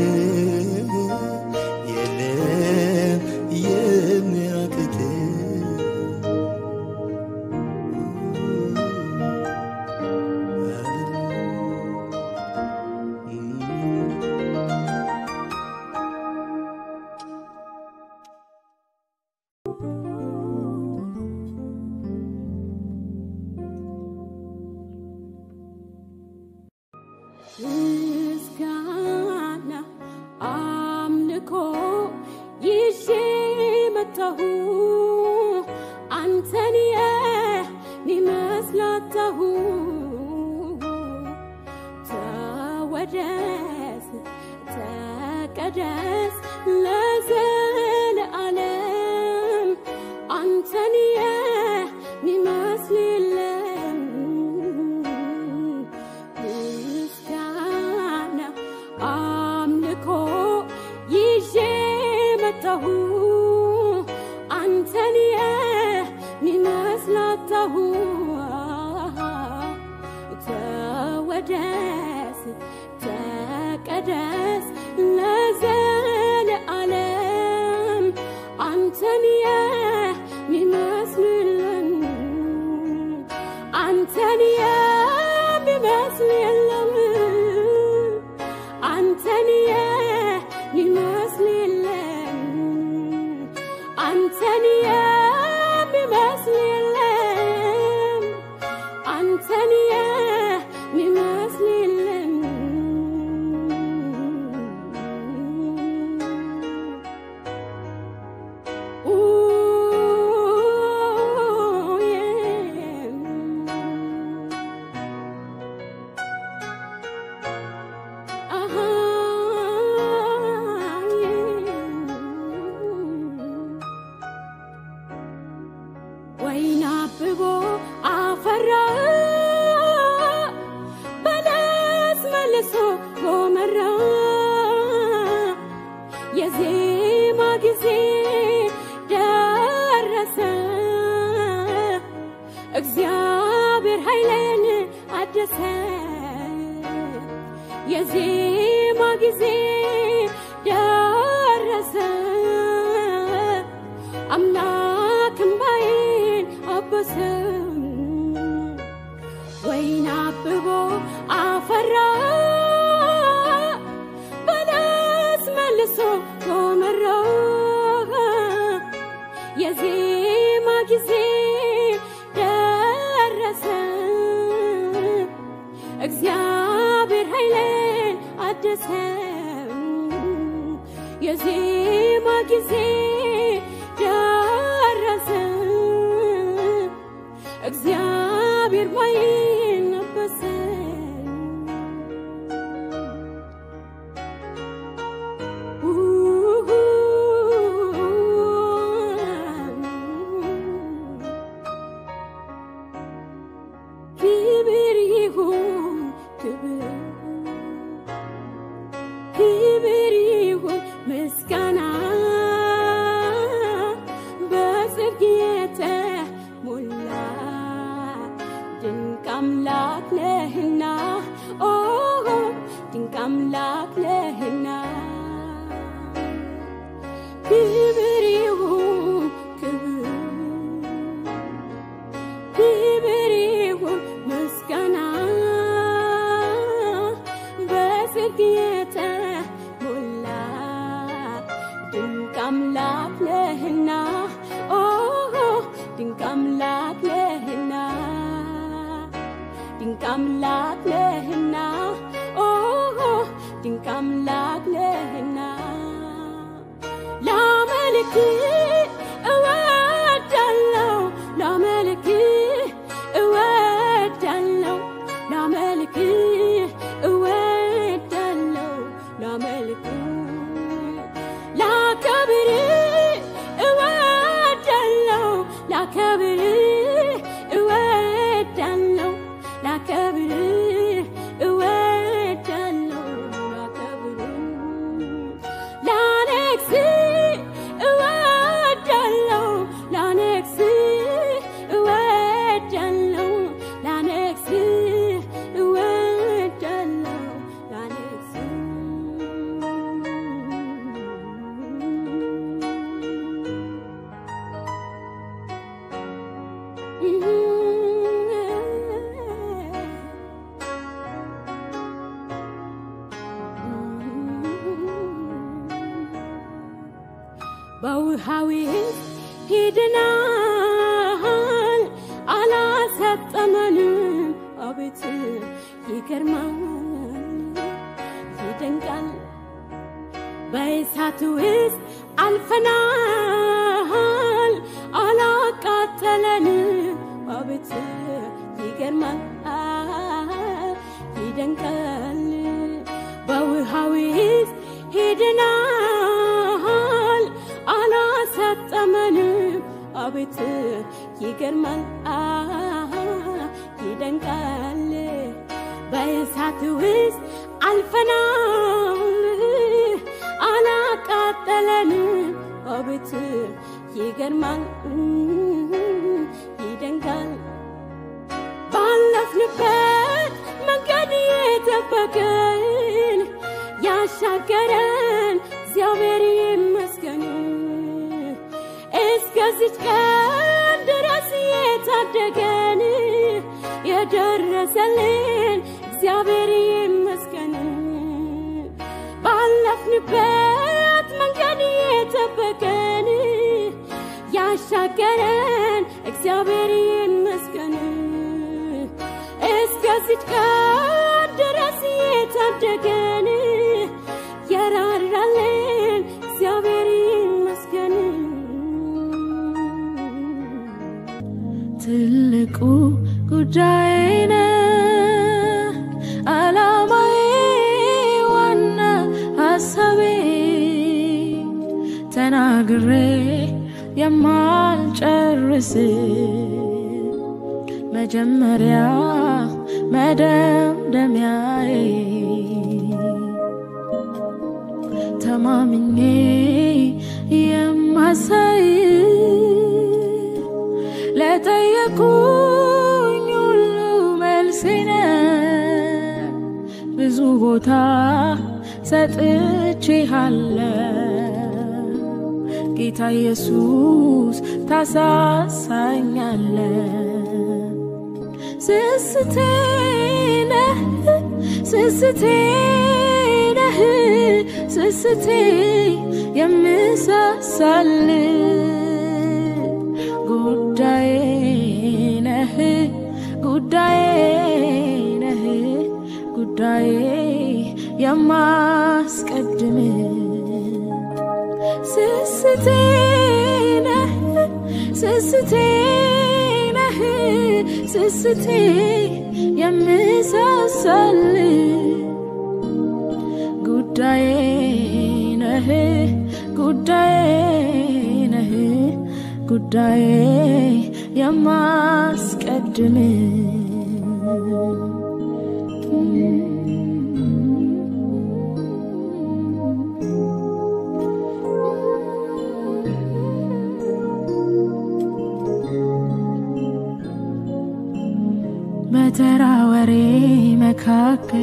S5: የለም የሚያቅት
S1: ምስጋና አምልኮ ይዤ መጣሁ አንተን የሚመስላታሁ ተወደስ ተቀደስ ለዘለዓለም አንተን የሚመስል የለም ምስጋና አምልኮ ይዤ መጣሁ አንተን የሚመስላታሁ ተወደስ ተቀደስ ለዘለዓለም አንተን የሚመስልልን አንተን የሚመስል የለም አንተን የሚመስል የለም አንተን የሚመስል የለም አንተን የሚመስል የለም ኡ አፈራ በለስ መልሶ ጎመራ የዜማ ጊዜ ደረሰ እግዚአብሔር ኃይልን አደሰ የዜማ ጊዜ ደረሰ አምላክ እምባዬን አበሰ ወይን አብቦ አፈራ በለስ መልሶ ጎመራ የዜማ ጊዜ ደረሰ እግዚአብሔር ኃይሌን አደሰ የዜማ ጊዜ ደረሰ እግዚአብሔር ባይን ነበሰ ክብር ይሁን ክብር ክብር ይሁን ምስጋና በጽድቅ የተሞላ ድንቅ አምላክ ነህና ኦ ድንቅ አምላክ ነህና ክብር ይሁን ክብር ክብር ይሁን ምስጋና በጽድቅ የተሞላ ድንቅ አምላክ ነህና ኦ ድንቅ አምላክ ነህና ድንቅ አምላክ ነህና ኦ ድንቅ አምላክ ነህና ላመልክ እወዳለሁ ላመልክ እወዳለሁ ላመልክ እወዳለሁ ላመልክ ላከብር እወዳለሁ ላከብር እወዳለሁ ላከብር እወዳለሁ ላከብር ላነግስ እወዳለሁ ላነግስ እወዳለሁ ላነግስ እወዳለሁ ላነግስ በውሃዊ ሄድናል አላሰጠመንም አቤት ይገርማል ይደንቃል በእሳት ውስጥ አልፈናል አላቃጠለንም አቤት ይገርማል ይደንቃል በውሃ ውስጥ ሄድናል አላሰጠመንም አቤት ይገርማል ይደንቃል በእሳት ውስጥ አልፈናል አላቃጠለንም አቤት ይገርማል ይደንቃል ባለፍንበት መንገድ የጠበቀን ያሻገረን እግዚአብሔር ይመስገን እስከዚች ቀን ድረስ የታደገን የደረሰልን እግዚአብሔር ይመስገን ባለፍንበት መንገድ የጠበቀን ያሻገረን እግዚአብሔር ይመስገን እስከዚች ቀን ድረስ የታደገን የራራልን እግዚአብሔር ይመስገን
S6: ትልቁ ጉዳይ ነህ አላማዬ ዋና ሀሳቤ ተናግሬ የማልጨርስ መጀመሪያ መደምደሚያዬ ተማምኜ የማሳይ ለጠየቁኝ ሁሉ መልሴ ነህ። ብዙ ቦታ ሰጥቼሃለሁ ጌታ ኢየሱስ ታሳሳኛለ ስስቴ ነህ ስስቴ ነህ ስስቴ የምሳሳል ጉዳዬ ነህ ጉዳዬ ነህ ጉዳዬ የማስቀድም ስስቴ ነህ ስስቴ ነህ ስስቴ የምሳሳል ጉዳዬ ነህ ጉዳዬ ነህ ጉዳዬ የማስቀድም በተራ ወሬ መካከል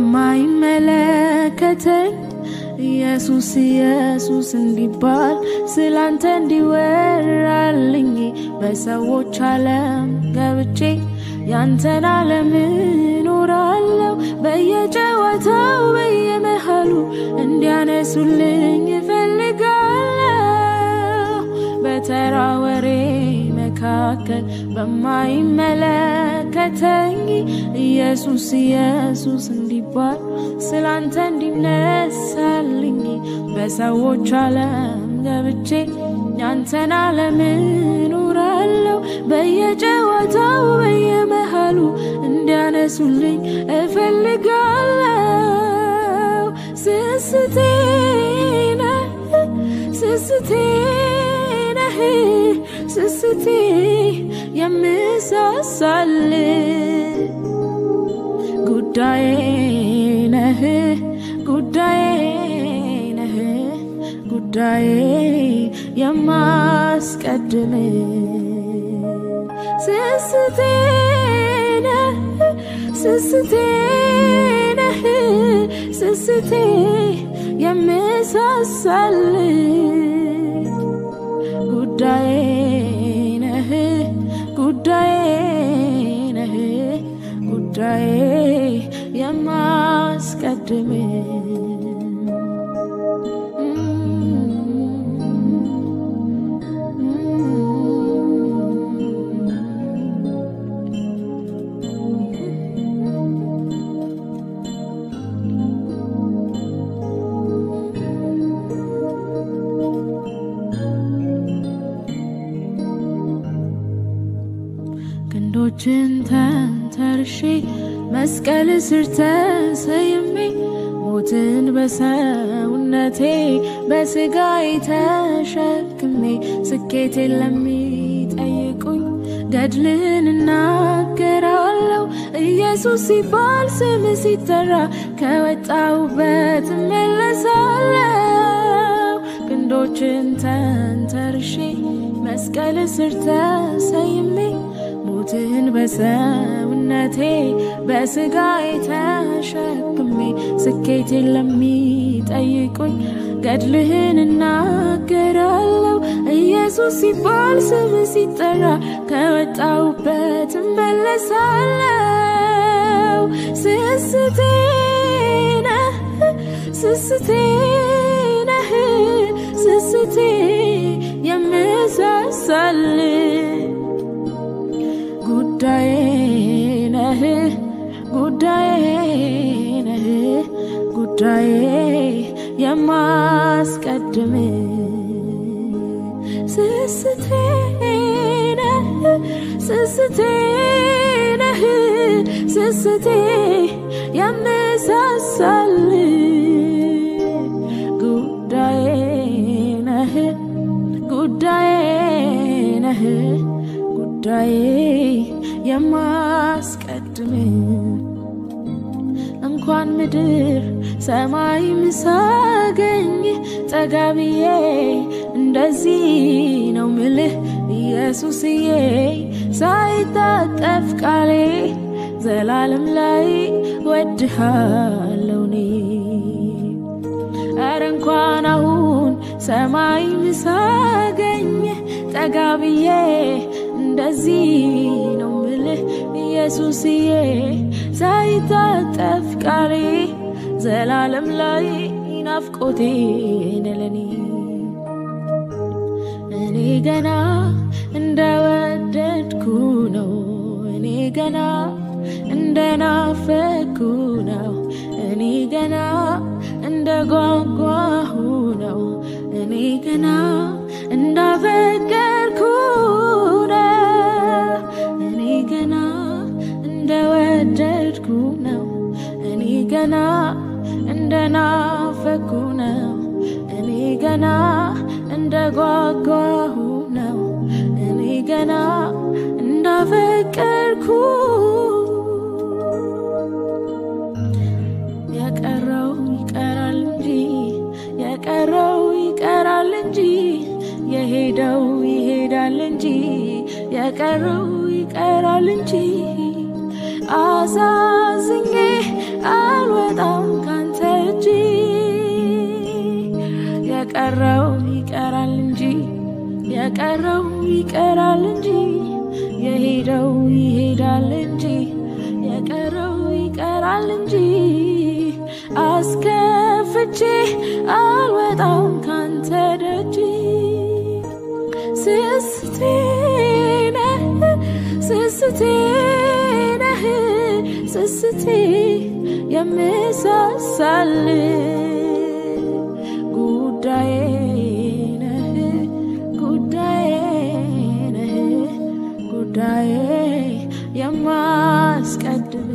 S6: በማይመለከተኝ ኢየሱስ ኢየሱስ እንዲባል ስላንተ እንዲወራልኝ በሰዎች ዓለም ገብቼ ያንተን ዓለም እኖራለሁ በየጨዋታው በየመሃሉ እንዲያነሱልኝ እፈልጋለሁ በተራ ወሬ መካከል በማይመለከተኝ ኢየሱስ ኢየሱስ እንዲባል ስላንተ እንዲነሳልኝ በሰዎች ዓለም ገብቼ ያንተን ዓለም እኖራለሁ በየጨዋታው በየመሃሉ እንዲያነሱልኝ እፈልጋለሁ ስስቴ ነህ ስስቴ ነህ ስስቴ የምሳሳል ጉዳዬ ነህ ጉዳዬ ነህ ጉዳዬ የማስቀድም ስስቴ ነህ ስስቴ ነህ ስስቴ የምሳሳል ጉዳዬ ነህ ጉዳዬ ነህ ጉዳዬ የማስቀድም ክንዶችን ተንተርሼ መስቀል ስር ተሰይሜ ሞትን በሰውነቴ በስጋዬ ተሸክሜ ስኬቴን ለሚጠይቁኝ ገድልህን እናገራለሁ ኢየሱስ ሲባል ስም ሲጠራ ከወጣሁበት እመለሳለሁ ክንዶችን ተንተርሼ መስቀል ስር ተሰይሜ ሞትን በሰውነቴ በስጋዬ ተሸክሜ ስኬቴን ለሚጠይቁኝ ገድልህን እናገራለሁ ኢየሱስ ሲባል ስም ሲጠራ ከወጣሁበት እመለሳለሁ ስስቴ ነህ ስስቴ ነህ ስስቴ የምሳሳል ጉዳዬ ነህ ጉዳዬ ነህ ጉዳዬ የማስቀድም ስስቴ ነህ ስስቴ ነህ ስስቴ የምሳሳል ጉዳዬ ነህ ጉዳዬ ነህ ጉዳዬ የማስቀድም እንኳን ምድር ሰማይ ምሳገኝ ጠጋብዬ እንደዚህ ነው ምልህ ኢየሱስዬ ሳይታጠፍ ቃሌ ዘላለም ላይ ወድሃለው እኔ ኧረ እንኳን አሁን ሰማይ ምሳገኝ ጠጋብዬ እንደዚህ ነው ምልህ ኢየሱስዬ ሳይታጠፍ ቃሌ ዘላለም ላይ ናፍቆቴ ነለኔ እኔ ገና እንደወደድኩ ነው እኔ ገና እንደናፈኩ ነው እኔ ገና እንደ ጓጓሁ ነው እኔ ገና እንዳፈቀርኩ ነው እኔ ገና እንደወደድኩ ነው እኔ ገና እንደናፈኩ ነው እኔ ገና እንደ ጓጓሁ ነው እኔ ገና እንዳፈቀርኩ የቀረው ይቀራል እንጂ የቀረው ይቀራል እንጂ የሄደው ይሄዳል እንጂ የቀረው ይቀራል እንጂ አሳዝኜ አልወጣም ካንተ እጅ የቀረው ይቀራል እንጂ የቀረው ይቀራል እንጂ የሄደው ይሄዳል እንጂ የቀረው ይቀራል እንጂ አስከፍቼ አልወጣም ካንተ ደጅ ስስቴ ነህ ስስቴ ነህ ስስቴ የምሳሳል ጉዳዬ ነህ ጉዳዬ ነህ ጉዳዬ የማስቀድም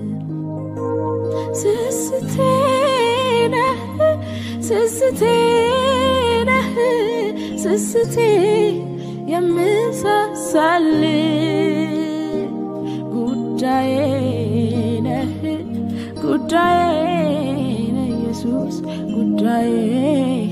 S6: ስስቴ ነህ ስስቴ ነህ ስስቴ የምሳሳል ጉዳዬ ነህ ጉዳዬ ነህ ኢየሱስ ጉዳዬ